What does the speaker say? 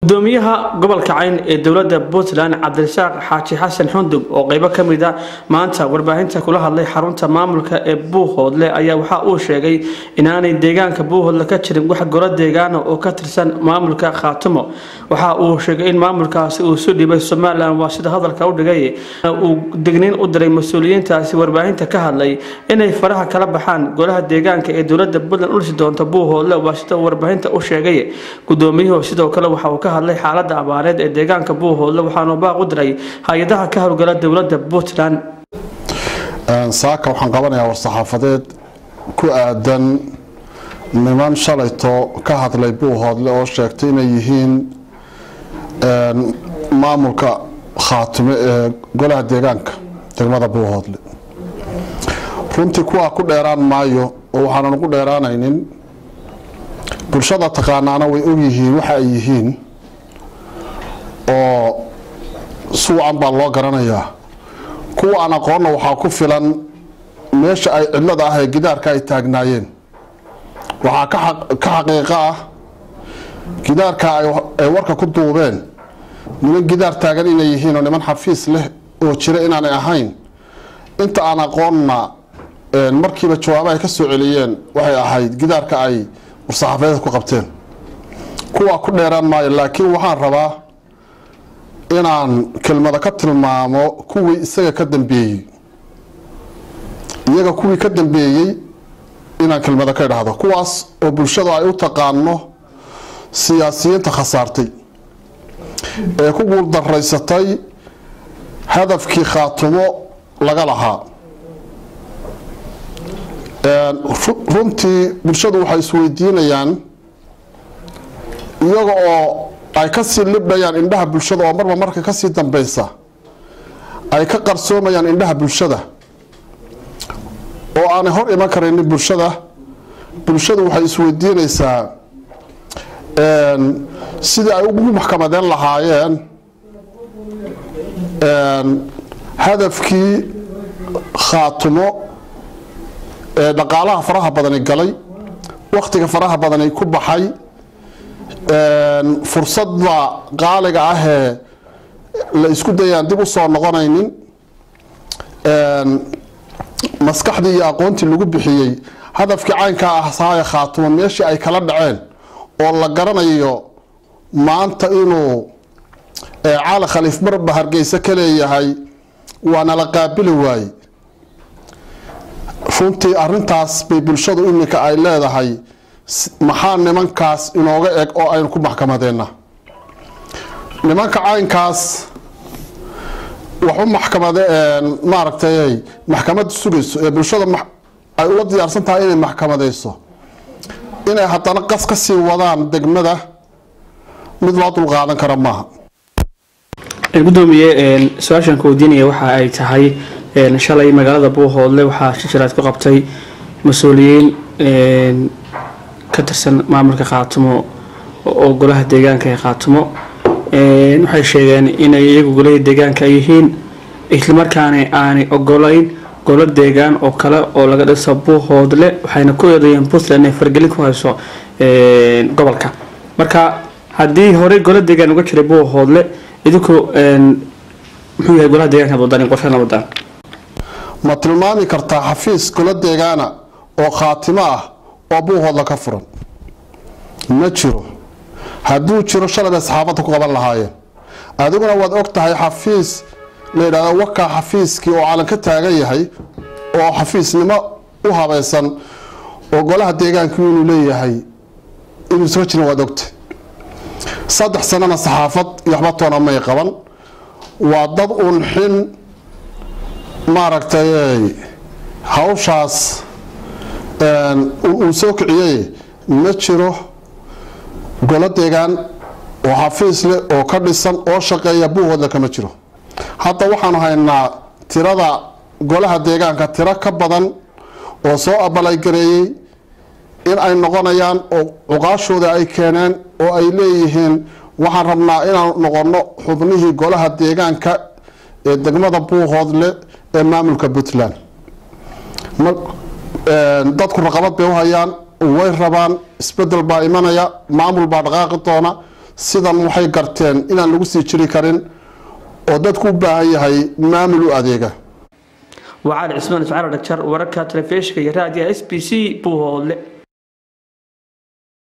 gudoomiyaha gobolka cayn ee dowlada puntland cabdirasaaq xaaji xasan xundub oo qeybo kamid a maanta warbaahinta kula hadlay xarunta maamulka ee buuhoodle ayaa waxa uu sheegay inaanay deegaanka buuhoodle ka jirin wax golo deegaana oo ka tirsan maamulka khaatumo waxa uu sheegay in maamulkaasi uu su dhibay somalilan waa sida hadalka u dhigay uu degniin u diray mas-uuliyiintaasi warbaahinta ka hadlay inay faraha kala baxaan golaha deegaanka ee dowlada puntland ulisi doonta buuhoodle waa sida warbaahinta u sheegay gudoomiyuhu sidoo kale waxa uu ka hadlay xaalada abaareed ee deegaanka buuhoodle waxaanu baaq u diray hay-adaha ka howlgala dowlada puntland saaka waxaan qabanayaa war-saxaafadeed ku aadan niman shalayto ka hadlay buuhoodle oo sheegtay inay yihiin maamulka khaatime ee golaha deegaanka degmada buuhoodle runtii kuwaa ku dheeraan maayo oo waxaanan ugu dheeraanaynin bulshada taqaanaana way ogyihiin waxa ay yihiin oo suucan baa loo garanayaa kuwa aan aqoonna waxaa ku filan meesha ay cidlada ah ee gidaarka ay taagnaayeen waxaa ka xaqiiqo ah gidaarka ay warka ku duubeen niman gidaar taagan inay yihiin oo niman xafiis leh oo jira inaanay ahayn inta aan aqoonna markiiba jawaabaha ka soo celiyeen waxay ahayd gidaarka ay war-saxaafadeed ku qabteen kuwaa ku dheeraan maayo laakiin waxaan rabaa inaan kelmado ka tilmaamo kuwii isaga ka dambeeyey iyaga kuwii ka dambeeyey inaan kelmado ka idhaahdo kuwaas oo bulshadu ay u taqaano siyaasiyiinta khasaartay ee ku guuldaraysatay hadafkii khaatumo laga lahaa runtii bulshadu waxay isweydiinayaan iyaga oo ay kasii libdhayaan indhaha bulshada oo marba marka kasii dambeysa ay ka qarsoomayaan indhaha bulshada oo aanay hor iman karaynin bulshada bulshadu waxay isweydiinaysaa sidii ay ugu maxkamadeen lahaayeen hadafkii khaatumo ee dhaqaalaha faraha badani galay wakhtiga faraha badani ku baxay fursadda qaaliga ahee la isku dayaan dib u soo noqonaynin maskaxdii iyo aqoontii lagu bixiyey hadafkii caynkaa ah sahaya khaatumo meeshii ay kala dhaceen oo la garanayo maanta inuu caali khaliif marba hargeysa ka leeyahay waana la qaabili waaye runtii arintaas bay bulshadu iminka ay leedahay maxaa nimankaas inooga eg oo aynu ku maxkamadeenna nimanka caynkaas waxu maxkamade maaragtay maxkamada sugayso ee bulshada ay ula diyaarsan tahay inay maxkamadeyso inay haddana qas ka sii wadaan degmada mid loo dulqaadan kara maaha gudoomiye su-aashan ka weydiinaya waxa ay tahay shalay magaalada buuhoodle waxaa shijiraad ku qabtay mas-uuliyiin ka tirsan maamulka khaatumo oo golaha deegaanka ee khaatumo waxay sheegeen inay iyagu golaha deegaanka yihiin islamarkaana aanay ogolayn golo deegaan oo kale oo laga dhiso buuhoodle waxayna ku eedeeyeen puntland inay fargelin ku hayso gobolka marka haddii horey golo deegaan uga jiray buuhoodle idinku muxuu yahay golaha deegaanka wadaan qorshadan wadaan ma tilmaami kartaa xafiis golo deegaana oo khaatimo ah oo buuhoodla ka furan ma jiro hadduu jiro shalay bay saxaafadda ku qaban lahaayeen adiguna waad og tahay xafiis la yidhahdo wakaa xafiiskii oo calan ka taagan yahay oo xafiisnimo u habaysan oo golaha deegaanku inuu leeyahay inuu soo jirin waad ogtahay saddex sanana saxaafad iyo waxba toona may qaban waa dad uun xin maaragtay hawshaas uu soo kiciyey ma jiro golo deegaan oo xafiis leh oo ka dhisan oo shaqeeya buuhoodle kama jiro hadda waxaanu haynaa tirada golaha deegaanka tiro ka badan oo soo abalaygareeyey in ay noqonayaan oo cuqaashooda ay keeneen oo ay leeyihiin waxaan rabnaa inaan noqono xubnihii golaha deegaanka ee degmada buuhoodle ee maamulka puntland dadku raqabad bay u hayaan way rabaan isbedel baa imanaya maamul baa dhaqaaqi doona sidan waxay garteen inaan lagu sii jiri karin oo dadku u baahan yahay maamul u adeega waa cali cismaan iscaalo dhagjar wararka telefishinka iyo raadiyaha s b c buuhoodle